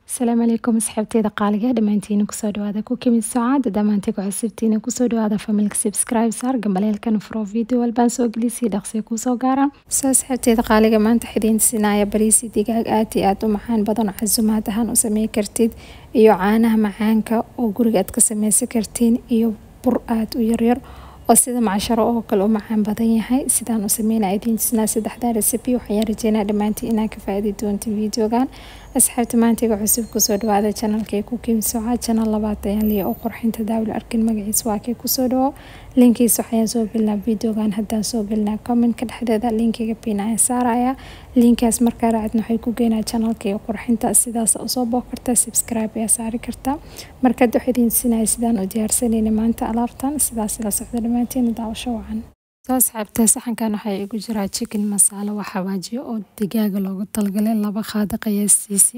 asalaamu calaykum asxaabteyda qaaliga dhammaantiina kusoo dhawaada ku kimid sacaada dhammaantiga cusubtiina kusoo dhawaada familka subscribe saar gambaleelkan furo video walbaan soo gelisii dhaqsi kusoo gaara soo asxaabteyda qaaliga maanta xidiin sinaya bariisi digaag aad iyo aad u macaan badan casumaad ahaan u samey kartid iyo caanaha macaanka oo guriga aad ka sameysan kartiin iyo bur aada u yaryar oo sida macsharo oo kale u macaan badan yahay sidaan u sameynaa idiin tusnaa saddexdaa recipe waxaan rajeynaa dhammaantiin inaa ka faaidi doonta videogan asxaabta maantiga cusub kusoo dhawaada janalkay ku kimsoca janal labaad ayaan liya oo qurxinta daawil arkin magaciis waa kay kusoo dhawo linkiis waxayaan soo gelinaa videogan haddaan soo gelinaa commentka dhexdeeda linkiga pin ayaan saaraya linkaas markaa raacadna waxay ku geynaa janalkay qurxinta sidaas usoo boo karta subscribe ayaa saari karta markad wax idiin tusinaya sidaan u diyaarsanayna maanta alaabtan sidaas la socda dhammaantiin daawasho wacan soo asxaabta saxankan waxaa igu jiraa chicken masaalo waa xawaajiyo oo digaaga loogu talgalay laba qaado qiyaastiisii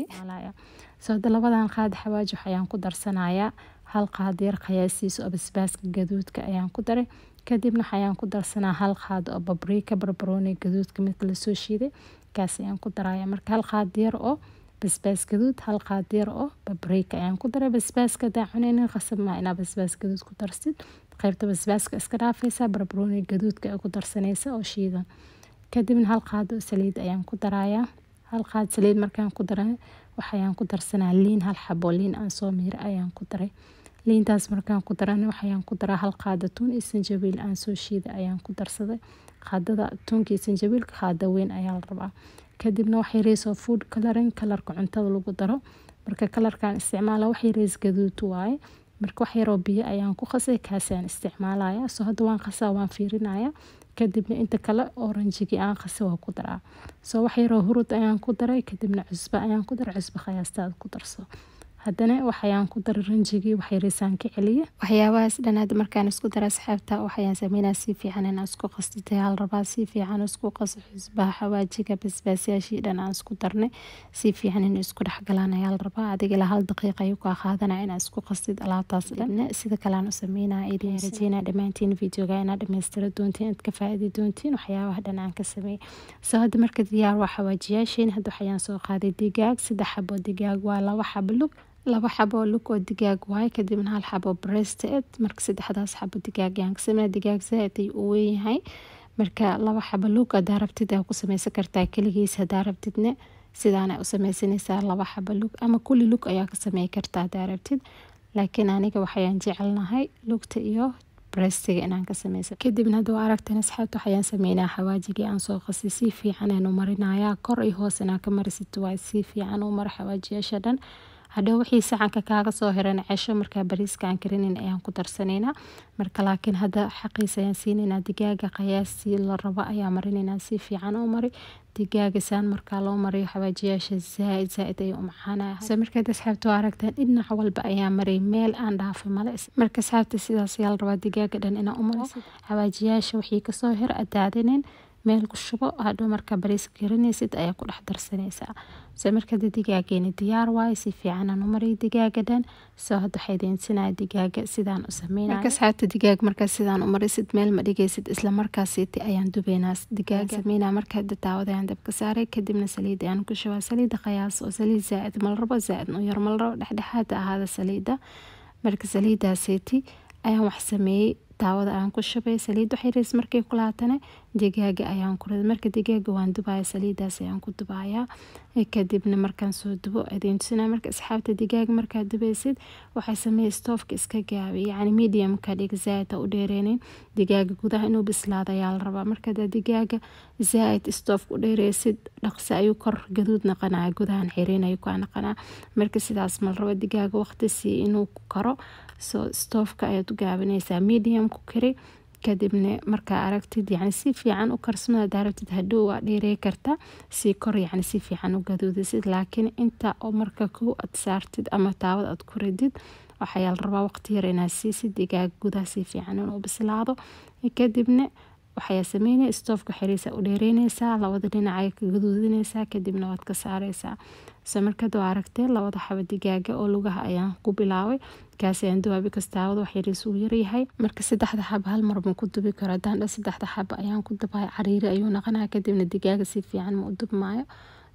sooda labadan qaad xawaaji waxayaan ku darsanayaa hal qaad yar qiyaastiisa oo basbaaska gaduudka ayaan ku daray kadibna waxayaan ku darsanaa hal qaad oo babriika barbarooni gaduudka midka lasoo shiiday kaas ayaan ku daraya marka hal qaad yar oo basbaas gaduud hal qaad yar oo babriika ayaan ku daray basbaaska hadaa cuneynin qasab maa inaa basbaas gaduud ku darsid qaybta basbaaska iska dhaafaysa barbarooni gaduudka ay ku darsanaysa oo shiidan kadibna hal qaad oo saliid ayaan ku darayaa hal qaad saliid markaan ku daray waxayaan ku darsanaa liin hal xabo liin aan soo miira ayaan ku daray liintaas markaan ku darana waxayaan ku daraa hal qaada tuun iyo sanjabiil aan soo shiida ayaan ku darsaday qaadada tuunka iyo sanjabiilka qaada weyn ayaa la rabaa kadibna wax yareysoo food coloring kalarka cuntada lagu daro marka kalarkan isticmaala wax yareys gaduud waaye marka wax yaroo biyo ayaan ku qasay kaasaan isticmaalaya soo hadda waan qasaa waan fiirinaya kadibna inta kale oranjigii aan qasay waa ku daraa soo wax yaroo hurud ayaan ku daray kadibna cusbo ayaan ku daray cusbo khiyaastaada ku darso haddana waxayaan ku daray ranjigii waxyareysaan ka celiya waxyaabahaas dhanaad markaan isku dara asxaabta waxayaan sameynaa si fiican inaan isku qastitay hal rabaa si fiican isku qaso xusbaha xawaajiga basbaasyaashii dhan aan isku darnay si fiican in isku dhexgalaan ayaa la rabaa adiga ilaa hal daqiiqa ayuu kaa qaadanaya inaa isku qastid alaabtaas dhan sida kale aan u sameynaa idin rajeynaa dhammaantiin videoga inaad dhammaystira doontiin inaad ka faaidi doontiin waxyaabaha dhan aan ka sameeyay soo hadda marka diyaar waa xawaajiyaashiin hadda waxayaan soo qaaday digaag saddex xabo digaag waa laba xabo lug laba xabo lug oo digaag waaye kadibna hal xabo breasted marka saddexdaas xabo digaag ayaan ka sameeya digaag zaaid ay u weynyahay marka laba xabo lug hadaa rabtid aa ku sameysan kartaa keligiis hadaa rabtidna sidaana u sameysanaysaa laba xabo lug ama kulli lug ayaa ka samey kartaa hadaa rabtid laakiin aniga waxayaan jecelnahay lugta iyo brestiga inaan ka sameysa kadibna hadda waa aragtan asxaabta waxayaan sameynaa xawaajigii aan soo qasay si fiican aan u marinayaa kor iyo hoos inaa ka marisid waa si fiican u mara xawaajiyaasha dhan hadhow wixii saxanka kaaga soo hiran cesho markaa bariiska aan karinin ayaan ku darsanaynaa marka laakiin hadda xaqiisa ayaan siinaynaa digaaga qiyaastii la rabo ayaa marinaynaa si fiican u mari digaaga saan markaa loo mariyo xawaajiyaasha zaaid zaaid ayay u macaanaya se markaad asxaabta waa aragtaan dhinac walba ayaa maray meel aan dhaafay male marka asxaabta sidaas ayaa la rabaa digaaga dhan inaa u marisid xawaajiyaasha wixii kasoo hir adaadinin meel ku shubo hadhow markaa bariiska karinaysid ayaa ku dhex darsanaysaa se markada digaageeni diyaar waaye si fiicanaan u mariy digaaga dhan soo hadda waxay idinsinaya digaaga sidaan u sameynaya marka asxaabta digaag markaa sidaan u marisid meel ma dhigaysid isla markaasiiti ayaan dubeynaa digaaga sameynaa markaa daawada ayaan dabka saaray kadibna saliid ayaan ku shubaa saliida qiyaas oo saliid zaaid malrabo zaaid u yar malrabo dhexdhexaad ahaada saliida marka saliidaasiiti ayaan wax sameeyey daawada ayaan ku shubay saliid waxyareys markay ku laatana digaaga ayaan ku riday marka digaaga waan dubaya saliidaas ayaan ku dubayaa kadibna markaan soo dubo idiin tusinaya marka asxaabta digaaga markaad dubaysid waxay sameeyay stoofka iska gaabi yacni mediumka dhig zaaid ha u dheereynin digaaga gudaha inuu bislaado ayaa la rabaa markaad digaaga zaaid stoofka u dheereysid dhaqsi ayuu kor gaduud naqanaya gudahan xiriin ayuu kaa naqanaa marka sidaas ma la rabo digaaga waqti sii inuu ku karo soo stoofka ayaad u gaabinaysaa medium ku kari kadibna markaa aragtid yani si fiican u karsmada hadaa rabtid hadhow waa dheerey karta si kor yani si fiican u gaduudisid laakiin inta oo marka kow aad saartid ama taawad aad ku ridid waxayaa la rabaa waqti yar inaad siisid digaag gudaha si fiican inuu bislaado kadibna waxayaa sameynaya stoofka xiriisa u dheereyneysaa labada dhinacay ka gaduudineysaa kadibna waad ka saareysaa se markad waa aragtee labada xabo digaaga oo lugaha ayaan ku bilaabay kaas ayaan dubaabi kastaawada wax yariis uu yaryahay marka saddexda xabo hal mar ma ku dubi karo haddaan dha saddexda xabo ayaan ku dubaya cariiri ayuu naqanaya kadibna digaaga si fiican ma u dubmaayo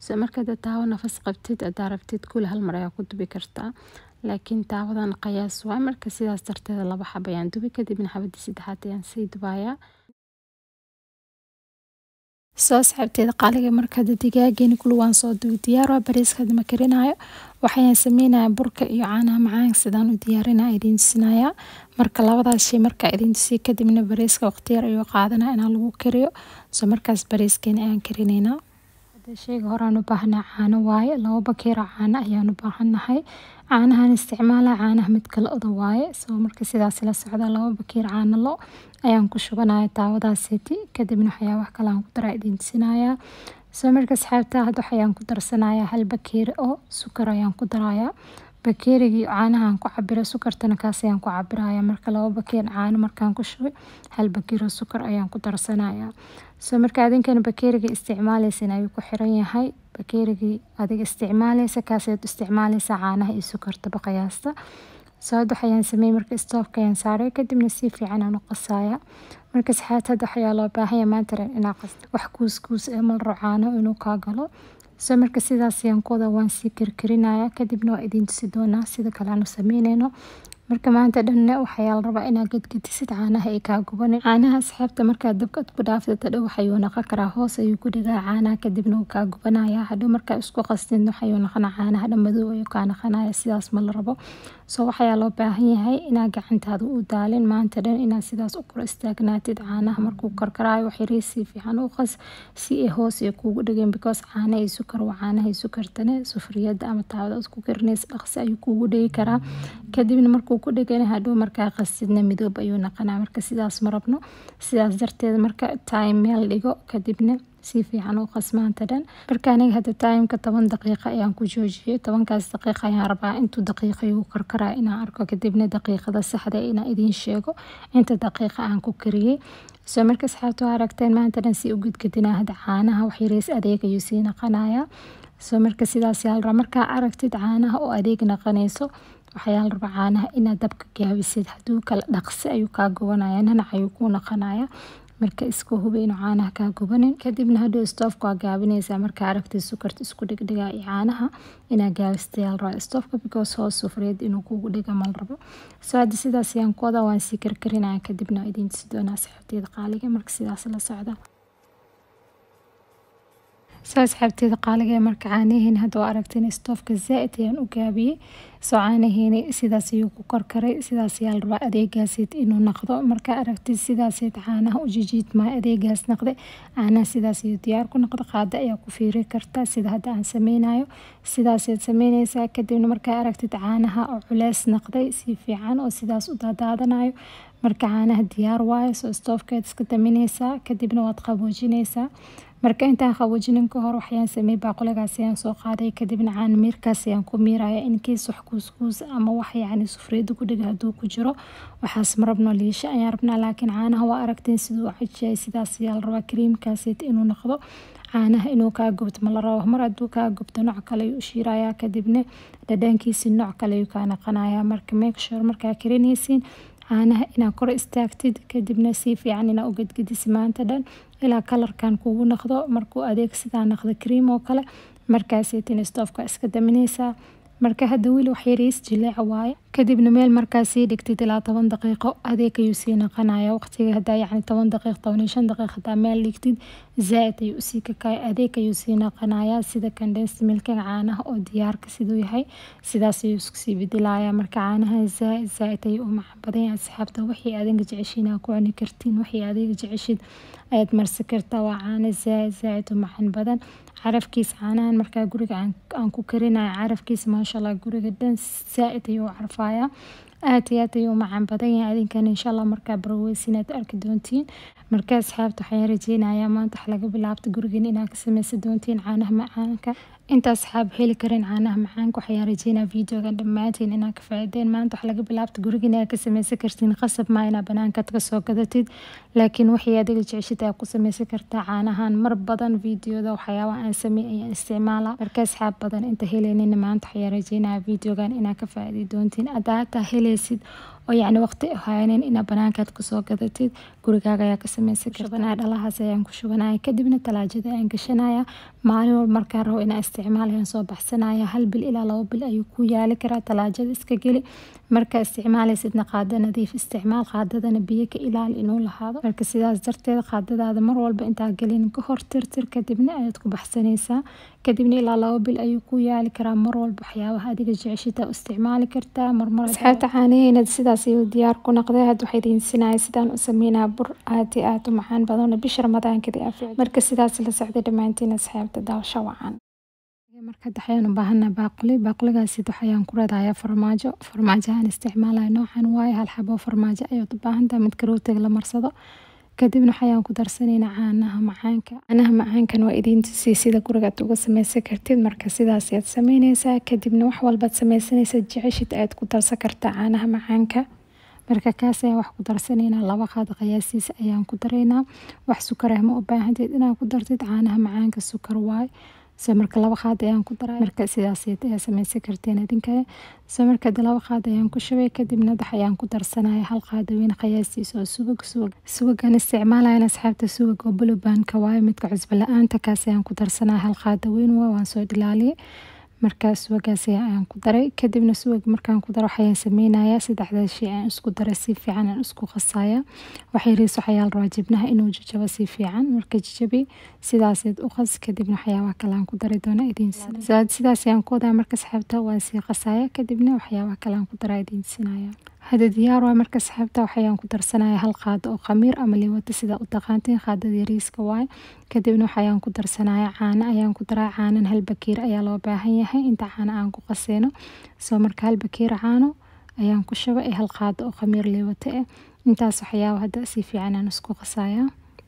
so markaad taawo nafas qabtid hadaa rabtid kul hal mar ayaa ku dubi kartaa laakiin taawadan qayaas waay marka sidaas darteeda laba xab ayaan dubi kadibna xabadii saddexaad ayaan sii dubayaa soo asxaabteeda qaaliga markada digaageeni kul waan soo dubi diyaar waa bariiska ma karinayo waxayaan sameynaya burka iyo caanaha macaan sidaan u diyaarinaa idiin tusinaya marka labadaas shay markaa idiin tusiya kadibna bariiska waqti yar ayuu qaadanaa inaan lagu kariyo soo markaas bariiskeeni ayaan karineynaa sheyga horaan u baahnaa caano waaye labo bakeero caano ayaan u baahannahay caanahan isticmaala caanaha mid kale oda waaye soo marka sidaas la socda labo bakeer caano lo ayaan ku shubanaya daawadaaseti kadibna waxayaa wax kale aan ku daraa idiin tusinayaa soo marka asxaabta hadda waxayaan ku darsanayaa hal bakeeri oo sukar ayaan ku darayaa bakeerigii caanahaan ku cabira sukartana kaas ayaan ku cabiraya marka labo bakeer caano markaan ku shubay hal bakeer oo sukar ayaan ku darsanaya soo marka adinkana bakeeriga isticmaaleysan ayuu ku xiran yahay bakeerigii adiga isticmaaleysa kaasaad isticmaaleysa caanaha iyo sukartaba qiyaasta soo hadda waxayaan sameeyey marka stoofka ayaan saaray kadibna si fiican aan u qasaya marka saxaad hadda waxayaa loo baahanya maanta dhan inaa qasto wax kuuskuus ee mal rabo caano inuu kaa galo soo marka sidaas ayaan ku wada waan sii karkarinaya kadibna waa idiin tusi doonaa sida kale aanu sameyneyno marka maanta dhanna waxayaa la rabaa inaad gadgadisid caanaha ay kaa gubanin caanaha asxaabta markaad dabka ku dhaaftid hadhow waxayuu noqon karaa hoos ayuu ku dhigaa caanaha kadibna wuu kaa gubanaya hadhow markaa isku qastid waxayuu noqonaa caanaha dhan madow ayuu kaa noqonaya sidaas ma la rabo soo waxayaa loo baahan yahay inaad gacantaada u daalin maanta dhan inaad sidaas u kor istaagnaatid caanaha markuu karkaraayo waxyariis si fiican u qas si ay hoos ay kuugu dhigeen because caana iyo sukar waa caanaha iyo sukartane sufriyada ama taawada ku karinaysa dhaqsi ayuu kuugu dhigi karaa kadibna markuu ku dhegana hadhow markaa qastidna midoob ayuu noqonaa marka sidaas ma rabno sidaas darteed marka time meel dhigo kadibna si fiican u qasmaanta dhan marka aniga hadda timeka toban daqiiqa ayaan ku joojiyey tobankaas daqiiqa ayaan rabaa intuu daqiiqa igu karkaraa inaan arko kadibna daqiiqada saxda inaan idiin sheego inta daqiiqa aan ku kariyey soo marka asxaabta waa aragteen maanta dhan si u gudgadinaa hadda caanaha waxyariis adeeg ayuu sii naqanayaa soo marka sidaas yaa la rabaa markaa aragtid caanaha oo adeeg naqanayso waxayaa la rabaa caanaha inaad dabka gaabisid hadduu kala dhaqsi ayuu kaa gubanaya nanac ayuu kuu naqanaya marka iska hubi inuu caanaha kaa gubanin kadibna hadhow stoofka waa gaabinaysaa markaa aragtid sukarta isku dhigdhigaa iyo caanaha inaad gaabistay yaa la rabaa stoofka because hoos sufriyad inuu kugu dhiga mal rabo soo hadda sidaas ayaan ku wadaa waan sii karkarinaya kadibna waa idiin tusi doonaa saxabteeda qaaliga marka sidaas la socda soo asxaabteeda qaaliga marka caanaheeni hadda waa aragteen stoofka zaa-id ayaan u gaabiyey soo caanaheeni sidaas ayuu ku korkaray sidaas ayaa la rabaa adeegaaseed inuu naqdo markaa aragtid sidaaseed caanaha u jijiidmaa adeegaas naqday caanaha sidaas ayuu diyaar ku noqdo qaada ayaa ku fiiri kartaa sida hadda aan sameynayo sidaaseed sameyneysaa kadibna markaa aragtid caanaha oo culeys naqday si fiican oo sidaas u daadaadanayo marka caanaha diyaar waayo soo stoofkeed iska damineysaa kadibna waad qaboojineysaa marka intaan qaboojinin ka hor waxayaan sameeyey baaquligaas ayaan soo qaaday kadibna caana miirkaas ayaan ku miiraya in kiis wax kuuskuus ama wax yacni sufriyada ku dhiga hadduu ku jiro waxaas ma rabno liisho ayaan rabnaa laakiin caanaha waa aragteen siduu u cajiyay sidaas ayaa la rabaa kariimkaaseet inuu noqdo caanaha inuu kaa gubto ma la rabo mar hadduu kaa gubto nooc kale ayuu u shiirayaa kadibna dhadhankiisi nooc kale ayuu kaa naqanayaa marka make sure markaa karinaysiin caanaha inaad kor istaagtid kadibna si fiican inaa u gedgedisi maanta dhan ilaa kalarkan kugu noqdo markuu adeeg sidaa noqdo cream oo kale markaaseytin stoofka iska damineysaa marka hadda weli waxyariis jileeca waaye kadibna meel markaa sii dhigtid ilaa toban daqiiqo adeeg ayuu sii naqanaya waqtiga hadaa yacni toban daqiiq toban iyo shan daqiiq hadaa meel dhigtid zaa-id ayuu usii kakaya adeeg ayuu sii naqanaya sida condensed milkaga caanaha oo diyaarka siduu yahay sidaas ayuu isku sii bedelayaa marka caanaha zaa-id zaa-id ayuu u macaan badan yahay asxaabta wixii adiga jeceshiin aa ku cuni kartiin wixii adiga jeceshid ayaad marsi kartaa waa caano zaa-id zaa-id u macaan badan carafkiisa caanahan markaa guriga aan ku karinayo carafkiisa maasha allah guriga dhan zaa-id ayuu u carfayaa aad iyo aad ayuu u macaan badan yahay adinkan insha allah markaa baroweysin aad arki doontiin marka asxaabta waxaan rajeynayaa maanta wax laga bilaabta gurigan inaad ka sameysan doontiin caanaha macaanka inta asxaab heli karin caanaha macaanka waxayaan rajeynaa videogan dhammaantiin inaad ka faa'iideen maanta wax laga bilaabta gurigan inaad ka sameysan kartiin qasab maa inaa banaankaad ka soo gadatid laakiin wixii adiga jeceshid aad ku sameysan kartaa caanahan mar badan videoda waxyaabaha aan sameey ayaan isticmaalaa marka asxaab badan inta helaynin maanta waxayaan rajeynaya videogan inaad ka faa'iidi doontiin adaa hataa helaysid oo yacni waqti ahaanin inaad banaankaad kasoo gadatid gurigaaga ayaa ka sameysan karta dhalahaas ayaan ku shubanaya kadibna talaajada ayaan gashanaya maalin walba markaan rabo inaan isticmaal ayaan soo baxsanaya hal bil ilaa labo bil ayuu ku yaali karaa talaajada iska geli markaa isticmaalaysidna qaado nadiif isticmaal qaadadana biyo ka ilaali inuu lahaado marka sidaas darteed qaadadaada mar walba intaa gelin ka hor tirtir kadibna ayaad ku baxsanaysaa kadibna ilaa labo bil ayuu ku yaali karaa mar walba waxyaabaha adiga jeceshita u isticmaali kartaa marmar asxaabta caanaheena sidaas ayuu diyaar ku noqday hadda waxay idiin sinaya sidaan u sameynaa bur aad iyo aad u macaan badan bisha ramadaankadii afiic marka sidaas la socday dhammaantiin asxaabta daawasho wacan marka waxayaan u baahanaa baaquli baaquligaasi waxayaan ku radaya farmaajo farmaajahan isticmaalaya noocan waaye hal xabo farmaajo ayaad u baahantaha mid karootiga la marsado kadibna waxayaan ku darsanaynaa caanaha macaanka caanaha macaankan waa idiin tusii sida gurigaad uga sameysan kartid marka sidaas ayaad sameyneysaa kadibna wax walbaad sameysanaysa jeceshid ayaad ku darsan kartaa caanaha macaanka marka kaas ayaan wax ku darsanaynaa laba qaad qiyaasiisa ayaan ku daraynaa wax sukar ah ma u baahanteed inaad ku dartid caanaha macaanka sukar waay so marka laba qaad ayaan ku daray marka sidaas ayaa sameysan karteen idinka so marka laba qaad ayaan ku shubay kadibna dax ayaan ku darsanaya hal qaada weyn qiyaastiisa oo subag subag subagan isticmaalayan asxaabta subag oo bulubanka waaye midka cusbo la-aanta kaas ayaan ku darsanaya hal qaada weyn waa waan soo dhilaaliyay markaa subagaas ayaan ku daray kadibna subag markaan ku daro waxayaan sameynaya saddexdaas shay aan isku daray si fiican aan isku qasaya waxay riis waxayaa la rabaa jibnaha inuu jajabo si fiican marka jajabi sidaaseed u qas kadibna waxyaabaha kale aan ku dari doona idiin sidaas ayaan ku wadaa marka saxaabta waan sii qasaya kadibna waxyaabaha kale aan ku daraa idiin sinaya hada diyaar waa marka saxaabta waxayaan ku darsanaya hal qaado oo khamiir ama liwata sida u taqaanteen qaadada yariiska waaye kadibna waxayaan ku darsanaya caano ayaan ku daraa caanan hal bakiir ayaa loo baahan yahay inta caano aan ku qaseyno soo marka hal bakiir caano ayaan ku shuba ee hal qaado oo khamiir liwata ah intaas waxyaaba hadda si fiican aan isku qasaya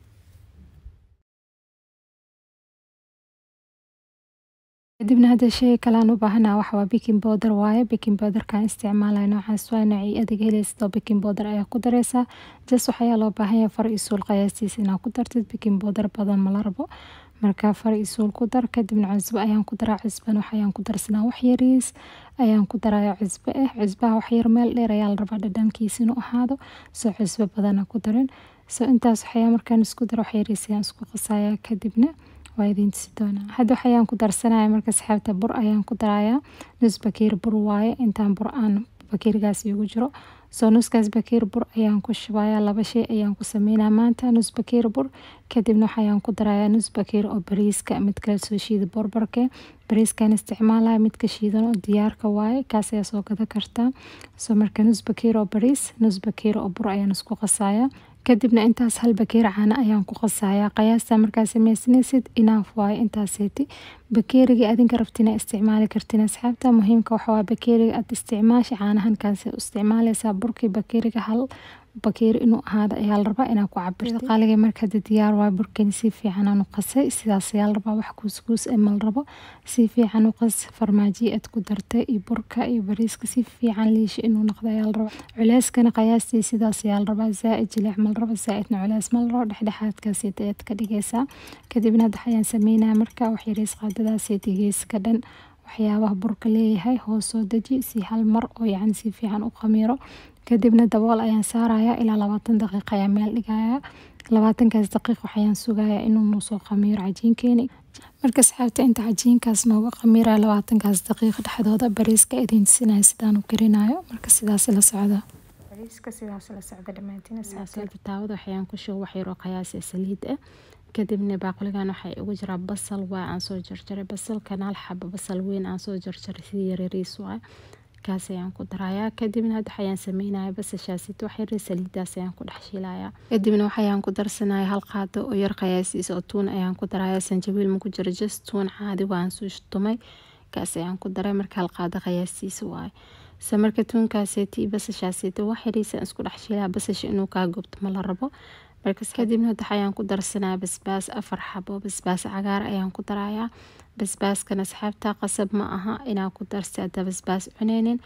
kadibna hadda shey kalean u baahanaa waxawaa baking powder waaye baking powderkan isticmaalaya noocaas waa noocii adag helaysidoo baking powder ayaa ku dareysaa jas waxayaa loo baahanyahay far iyo suul qiyaastiisa inaad ku dartid baking powder badan mala rabo marka far iyo suul ku dar kadibna cusbo ayaan ku daraa cusbana waxayaan ku darsanaa wax yariis ayaan ku daraya cusbo ah cusbaha waxyar meel dheer ayaa la rabaa dhadhankiisa inuu ahaado soo cusbo badana ku darin soo intaas waxayaa markaan isku daro wax yariis ayaan isku qasaya kadibna waa idiin tusi doonaa hadda waxayaan ku darsanaya marka saxaabta bur ayaan ku darayaa nus bakiir bur waaye intaan bur aan bakiirgaas igu jiro soo nuskaas bakiir bur ayaan ku shubaya laba shay ayaan ku sameynaa maanta nus bakiir bur kadibna waxayaan ku darayaa nus bakiir oo bariiska mid kale soo shiida borbarke bariiskan isticmaalaya midka shiidan oo diyaarka waaye kaas ayaa soo gada kartaa soo marka nus bakiir oo bariis nus bakiir oo bur ayaan isku qasaya kadibna intaas hal bakeeri caano ayaan ku qasaya qiyaasta markaa sameysanaysid inaaf waaye intaaseeti bakeeriga adinka rabtina isticmaali kartin asxaabta muhiimka waxawaa bakeeriga aad isticmaasha caanahan kaasi isticmaaleysaa burkii bakeeriga hal bakeeri inuu ahaado ayaa la rabaa inaa ku cabirto qaaliga markada diyaar waa burkani si fiican aan u qasay sidaas ayaa la rabaa wax kuuskuus ee mal rabo si fiican u qas farmaajiyi aad ku dartay iyo burka iyo bariiska si fiican liisha inuu noqdo ayaa la rabaa culeyskana qiyaastii sidaas ayaa la rabaa zaa-id jilic mal rabo zaa-idna culeys mal rabo dhexdhexaadkaasi ayaad ka dhigaysaa kadibna hadda waxayaan sameynaya marka wax yariis qaadadaaseti geeska dhan waxyaabaha burka leeyahay hoos soo deji si hal mar oo yacni si fiican u khamiiro kadibna dabool ayaan saaraya ilaa labaatan daqiiqa ayaa meel dhigaya labaatankaas daqiiq waxayaan sugaya inuu noo soo khamiiro cajiinkeeni marka asxaabta inta cajiinkaas nooga khamiiraya labaatankaas daqiiq dhexdooda bariiska idiin tusinaya sidaan u karinayo marka sidaas la socda bariiska sidaas la socda dhammaantiin asxaabta taawada waxayaan ku shugo wax yaroo qiyaasi saliid ah kadibna baaquligan waxaa igu jiraa basal waa aan soo jarjaray basalkan hal xabo basal weyn aan soo jarjaray sidii yaryariis waa kaas ayaan ku darayaa kadibna hadda waxayaan sameynaya basashaasito wax yar saliidaas ayaan ku dhex shiilaya kadibna waxayaan ku darsanaya hal qaado oo yar qiyaasiisa oo tuun ayaan ku daraya sanjabiil ma ku jiro just tuun caadi waan soo tumay kaas ayaan ku daray marka hal qaado qiyaastiisa waaye se marka tuunkaaseeti iyo basashaasito wax yariisa isku dhex shiilaya basasha inuu kaa gubto ma la rabo markas kadibna hadda waxayaan ku darsanaya basbaas afar xabo basbaas cagaar ayaan ku darayaa basbaaskan asxaabta qasab ma aha inaa ku darsa hadda basbaas cuneynin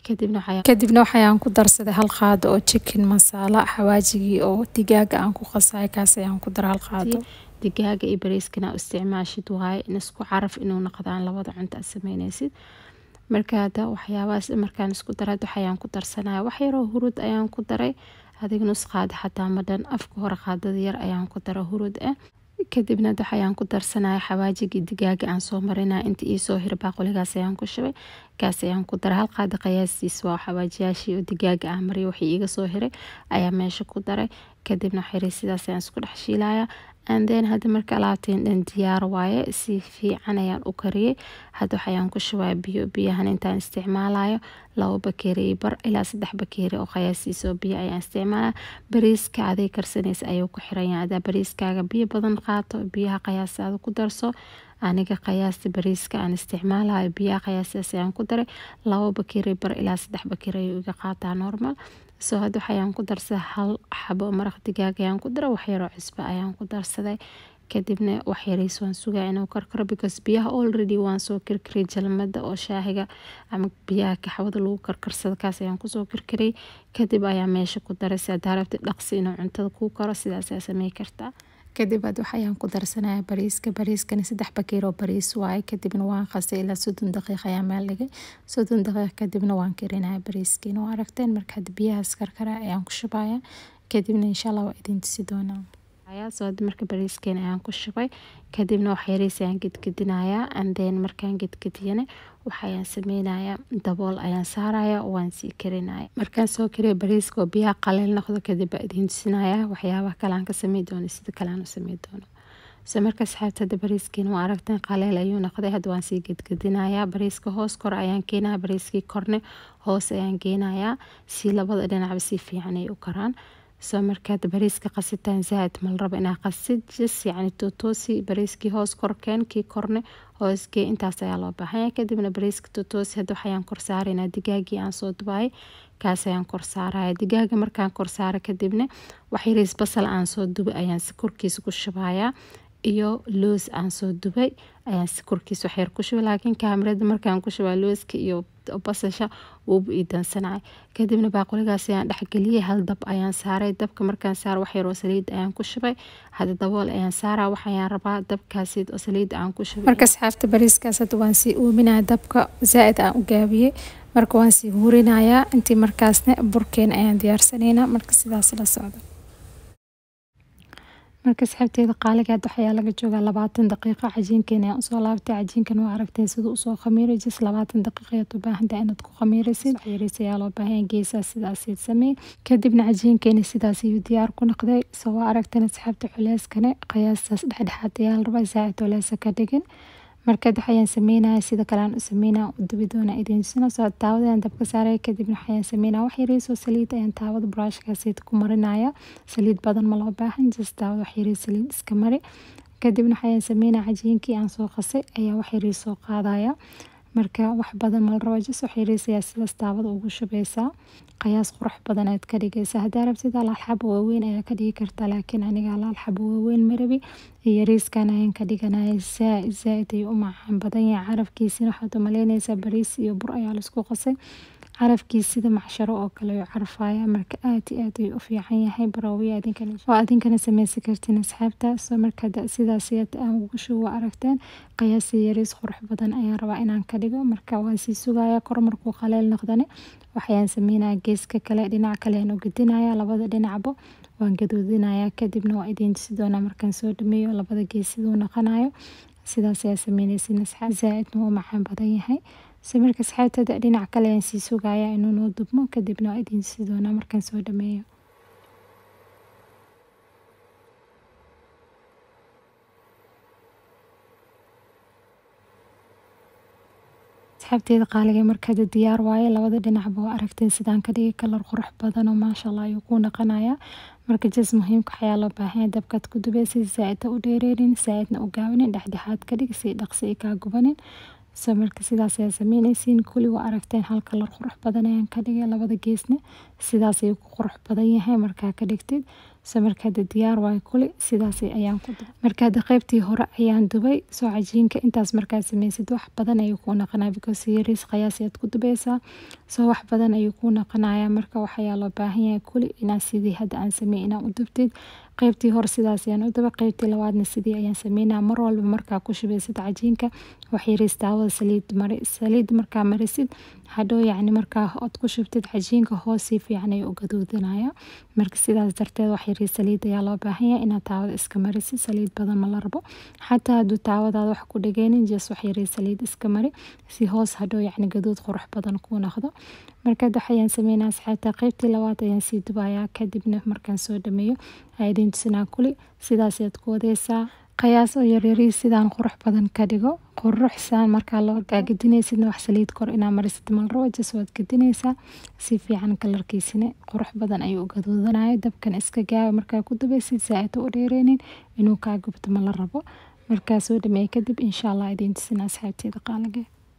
kadibna waxayaan ku darsaday hal qaado oo chicken masala xawaajigii oo digaaga aan ku qasay kaas ayaan ku dara hal qaado digaaga iyo bariiskana isticmaashid waaye in isku caraf inuu noqdaan labada cunto aad sameyneysid marka hadda waxyaabahaas markaan isku daray waxayaan ku darsanaya wax yaroo hurud ayaan ku daray adiga nus qaada xataa madhan afka hore qaadada yar ayaan ku dara hurud ah kadibna dax ayaan ku darsanaya xawaajigii digaaga aan soo marinaya inta iisoo hir baaquligaas ayaan ku shubay kaas ayaan ku daray hal qaada qiyaastiis waa xawaajiyaashii oo digaaga aan mariyo wixii iiga soo hiray ayaa meesha ku daray kadibna xiri sidaas ayaan isku dhex shiilaya anden hadda marka alaabteen dhan diyaar waaye si fiican ayaan u kariyey hadda waxayaan ku shubaya biyo biyahan intaan isticmaalayo labo bakeeri bar ilaa saddex bakeeri oo qiyaastiisa oo biyo ayaan isticmaalaya bariiska aday karsanaysa ayuu ku xiran yahay hadaa bariiskaaga biyo badan qaato biyaha qiyaastaada ku darso aniga qiyaasta bariiska aan isticmaalayo biyaha qiyaastaas ayaan ku daray labo bakeeri bar ilaa saddex bakeeri ayuu iga qaataa normal soo hadda waxayaan ku darsaday hal xabo maraq digaag ayaan ku daray waxyaroo cusbo ayaan ku darsaday kadibna waxyariis waan sugaa inuu karkaro because biyaha already waan soo karkariyay jalmada oo shaahiga ama biyaha kaxwada lagu karkarsado kaas ayaan kusoo karkariyay kadib ayaa meesha ku daray si hadaa rabtid dhaqsi inuu cuntada kuu karo sidaas ayaa samey kartaa kadib aad waxayaan ku darsanaya bariiska bariiskani saddex bakeer oo bariis waaye kadibna waan qasay ilaa soddon daqiiq ayaa meel dhigay soddon daqiiq kadibna waan karinaya bariiskiina waa aragteen marka hadda biyahaas karkara ayaan ku shubaya kadibna insha allah waa idin tusi doonaa soo hadda marka bariiskeena ayaan ku shubay kadibna wax yariis ayaan gedgedinaya anden markaan gedgediyana waxayaan sameynaya dabool ayaan saaraya waan sii karinaya markaan soo kariya bariiska oo biyaha qaleel noqdo kadib baa idiin tusinaya waxyaabaha kale aan ka samey doono sida kale aan u samey doono se marka asxaabta hadda bariiskiina waa aragteen qaleel ayuu noqday hadda waan sii gedgedinaya bariiska hoos kor ayaan keenaya bariiskii korne hoos ayaan geenaya si labada dhinacba si fiican ay u karaan soo markaad bariiska qasitaan zaaid mal rabo inaa qasid jis yacni totoosi bariiskii hoos korkeen kii korne hoosgee intaas ayaa loo baahanya kadibna bariiska totoosi hadda waxayaan kor saaraynaa digaagii aan soo dubaayay kaas ayaan kor saaraya digaaga markaan kor saara kadibna waxyariis basal aan soo dubay ayaan si korkiisa ku shubayaa iyo loos aan soo dubay ayaan si korkiisa waxyar ku shubay laakiin kaamirada markaan ku shubaa looska iyo basasha wuuba ii dansanaya kadibna baaquligaas ayaan dhexgeliyey hal dab ayaan saaray dabka markaan saar waxyaroo saliid ayaan ku shubay hadda dabool ayaan saaraa waxayaan rabaa dabkaasi oo saliida aan ku shubay marka asxaabta bariiskaas hadda waan sii uuminaya dabka zaa-id aan u gaabiyey marka waan sii huurinayaa intii markaasna burkeen ayaan diyaarsanaynaa marka sidaas la socdo marka asxaabteeda qaaligaad waxayaa laga joogaa labaatan daqiiqo cajiinkeena ayaan usoo laabtay cajiinkan waa aragteen siduu usoo khamiiray jis labaatan daqiiqa ayaad u baahantahay inaad ku khamiiraysid yariis ayaa loo baahan geesaas sidaasiid sameey kadibna cajiinkeena sidaas ayuu diyaar ku noqday soo waa aragteen asxaabta culeyskane qiyaastaas dhexdhexaad ayaa la rabaa zaa-id culeysa ka dhigin markaad waxayaan sameynaya sida kale aan u sameynaya u dubi doona idin tusina soo taawadaan dabka saaraya kadibna waxayaan sameynaya wax yariisoo saliid ayaan taawada brushkaasiid ku marinaya saliid badan ma loo baahan just taawada wax yariis saliid iska mari kadibna waxayaan sameynaya cajiinkii aan soo qasay ayaa wax yariis soo qaadaya marka wax badan mal rabo jis wax yariis ayaa sidaas taawada ugu shubeysaa qiyaas qurux badan aad ka dhigaysaa haddaa rabtid alaal xabo waaweyn ayaa ka dhigi kartaa laakiin aniga alaal xabo waaweyn marabi yariiskan ayaan ka dhiganaya zaa-id zaa-id ayuu u macaan badan yahay carafkiisina waxaad umaleynaysaa bariis iyo bur ayaa laisku qasay carafkiis sida macsharo oo kale ayuu carfaya marka aad iyo aad ayuu u fiican yahay baraawiya oo adinkana sameysan kartiin asxaabta soo marka sidaas aan ugu shubo aragteen qiyaasi yariis qurux badan ayaan rabaa inaan ka dhigo marka waan sii sugaya kor markuu qaleel noqdane waxayaan sameynaya geeska kale dhinac kale aan u gedinaya labada dhinacbo waan gaduudinaya kadibna waa idiin tusi doonaa markaan soo dhameeyo labada gees siduu noqonayo sidaas ayaa sameynaysin asxaab zaa-idna wuu macaan badan yahay se marka asxaabtada dhinac kale ayaan sii sugaya inuu noo dubmo kadibna waa idiin tusi doonaa markaan soo dhameeyo asxaabteeda qaaliga markada diyaar waaye labada dhinacba waa aragteen sidaan ka dhigay kalar qurux badan oo maasha allah ayuu kuu naqanaya marka jas muhiimka waxayaa loo baahanya dabkaad ku dubeysa zaa-ida u dheereynin zaa-idna u gaabanin dhexdhexaad ka dhig si dhaqsi i kaa gubanin so marka sidaas ayaa sameyneysiin kuli waa aragteen hal kalar qurux badan ayaan ka dhigay labada geesna sidaas ayuu ku qurux badan yahay markaa ka dhigtid so markaada diyaar waayo kuli sidaas ayaan ku dubay markaada qeybtii hore ayaan dubay soo cajiinka intaas markaad sameysid wax badan ayuu kuu naqanaya because yariis qiyaas ayaad ku dubeysaa soo wax badan ayuu kuu naqanaya marka waxayaa loo baahan yahay kuli inaad sidii hadda aan sameey inaa u dubtid qeybtii hore sidaas ayaan u dubay qeybtii labaadna sidii ayaan sameynaya mar walba markaa ku shubeysid cajiinka wax yariis taawada saliid mari saliid markaa marisid hadhow yacni markaa ood ku shubtid cajiinka hoos si fiican ayuu u gaduudinaya marka sidaas darteed wax yarii saliid ayaa loo baahan yahay inaad taawada iska marisid saliid badan ma la rabo xataa hadduu taawadaada wax ku dhageynin jes wax yarii saliid iska mari si hoos hadhow yacni gaduud qurux badan kuu noqdo markaad waxayaan sameynaa asxaabta qeybtii labaad ayaan sii dubayaa kadibna markaan soo dhameeyo aidin tusinaa kuli sidaas ayaad ku wadeysaa qayaas oo yaryari sidaan qurux badan ka dhigo quruxsaan markaa loo gadinaysidna wax saliid kor inaa marisid malrabo jas waad gadinaysaa si fiican kalarkiisina qurux badan ayuu u gaduudanaya dabkan iska gaaba markaa ku dubaysid saa-id u dheereynin inuu kaa gubto ma la rabo markaa soo dhameeya kadib insha allah idiin tusina asxaabteeda qaaliga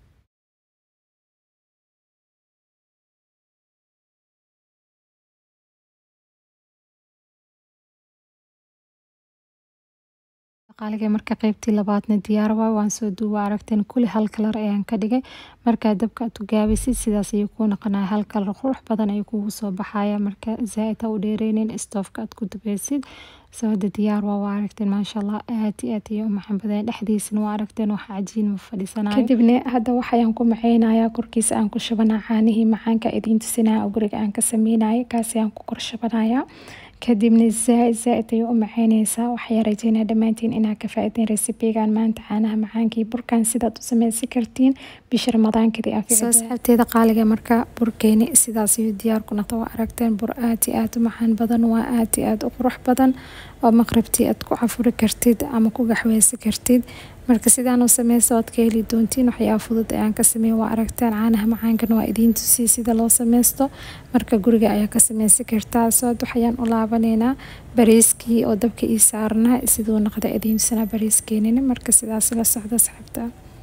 qaaliga marka qeybtii labaadna diyaar waay waan soo duuba aragteen kuli hal kalar ayaan ka dhigay markaa dabka aad ku gaabaysid sidaas ayuu kuu noqonaya hal kalar qurux badan ayuu kugu soo baxaya marka zaa-id ha u dheereynin stoofka aad ku dubaysid soo hada diyaar waa waa aragteen maasha allah aad iyo aad ayay u macaan badeen dhexdiisana waa aragteen wax cajiin ma fadhiisanayo kadibna hadda waxayaan ku maceynayaa korkiisa aan ku shubanaa caanihii macaanka idiin tusinaya oo guriga aan ka sameynaya kaasi aan ku kor shubanaya kadibna zaa-id zaa-id ayay u maceyneysaa waxayaa rajeynaa dhammaantiin inaad ka faa-ideen resibigan maanta caanaha macaankii burkan sidaad u sameysan kartiin bisha ramadaankeedii soo asxaabteeda qaaliga marka burkeeni sidaas ayuu diyaar ku noqda waa aragteen bur aad iyo aad u macaan badan waa aad iyo aad u qurux badan oo maqribtii aad ku cafuri kartid ama ku gaxweysan kartid marka sidaan u sameysa oad ka heli doontiin waxyaaba fudud ayaan ka sameeya waa aragtaan caanaha macaankana waa idiin tusiya sida loo sameysto marka guriga ayaa ka sameysan kartaa sood waxayaan u laabaneynaa bariiskii oo dabka ii saarnaa siduu noqda idiin tusinaa bariiskeenina marka sidaas la socda asxaabta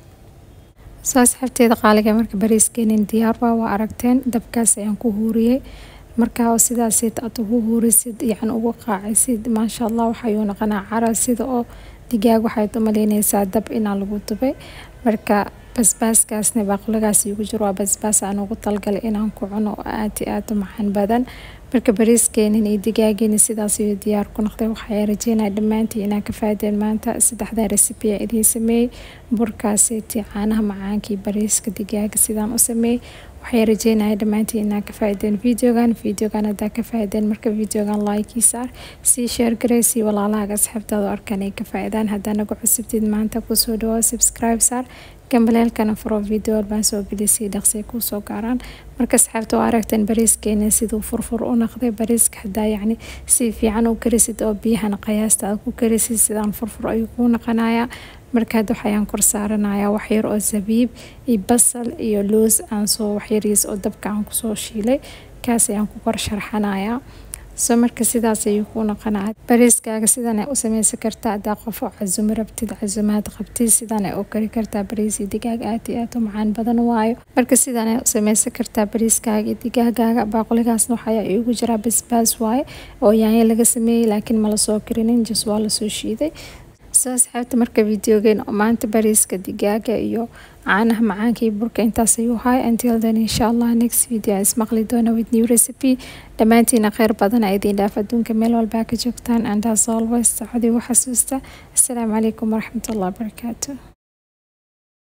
soo asxaabteeda qaaliga marka bariiskeenin diyaar waa waa aragteen dabkaas ayaan ku huuriyey markaa oo sidaasid aad ugu huurisid yacni ugu qaacisid maasha allah waxayuu noqonaa cara sida oo digaag waxaad u maleyneysaa dab inaa lagu dubay marka basbaaskaasna baaquligaas igu jiro waa basbaas aan ugu talgalay inaan ku cuno oo aad iyo aad u macaan badan marka bariiskeenin iyo digaageeni sidaas ayuu diyaar ku noqday waxaa rajeynaya dhammaantii inaa ka faadeen maanta saddexdaa resibiya idiin sameeyey burkaasiti caanaha macaankii bariiska digaaga sidaan u sameeyey waxay rajeynaya dhammaantii inaa ka faa-ideen videogan videogan haddaa ka faa-ideen marka videogan like saar sii sheer garey sii walaalahaaga asxaabtaada arkan ay ka faa-idaan haddaa nagu cusubtid maanta kusoo dhawaa subscribe saar gambaleelkana furo video walbaan soo gelisay dhaqsay kuusoo gaaraan marka asxaabta oo aragteen bariiskeena siduu furfur u noqday bariiska hadaa yacni si fiican u karisid oo biyahana qiyaasta aad ku karisid sidaan furfur ayuu kuu noqonayaa marka hadda waxayaan kor saaranayaa waxyar oo zabiib iyo basal iyo loos aan soo waxyariis oo dabka aan kusoo shiilay kaas ayaan ku kor sharxanayaa soo marka sidaas ayuu kuu noqonaya bariiskaaga sidan ay u sameysan kartaa hadaa qof oo casumi rabtid casumaad qabtid sidan ay u kari kartaa bariisi digaag aad iyo aad u macaan badan waayo marka sidan ay u sameysan kartaa bariiskaaga iyo digaagaaga baaquligaasna waxayaa iigu jiraa basbaas waaye oo yaanyo laga sameeyey laakiin mala soo karinin jas waa lasoo shiiday soo asxaabta marka videogeen oo maanta bariiska digaaga iyo caanaha macaanka iyo burka intaas ayuu haay until then insha allah next video aan ismaqli doona with new recipe dhammaantiina kheyr badan a idiin dhaaf adduunka meel walbaa ka joogtaan and as always sacodii u xasuusta assalaamu calaykum waraxmatullahi wabarakaatu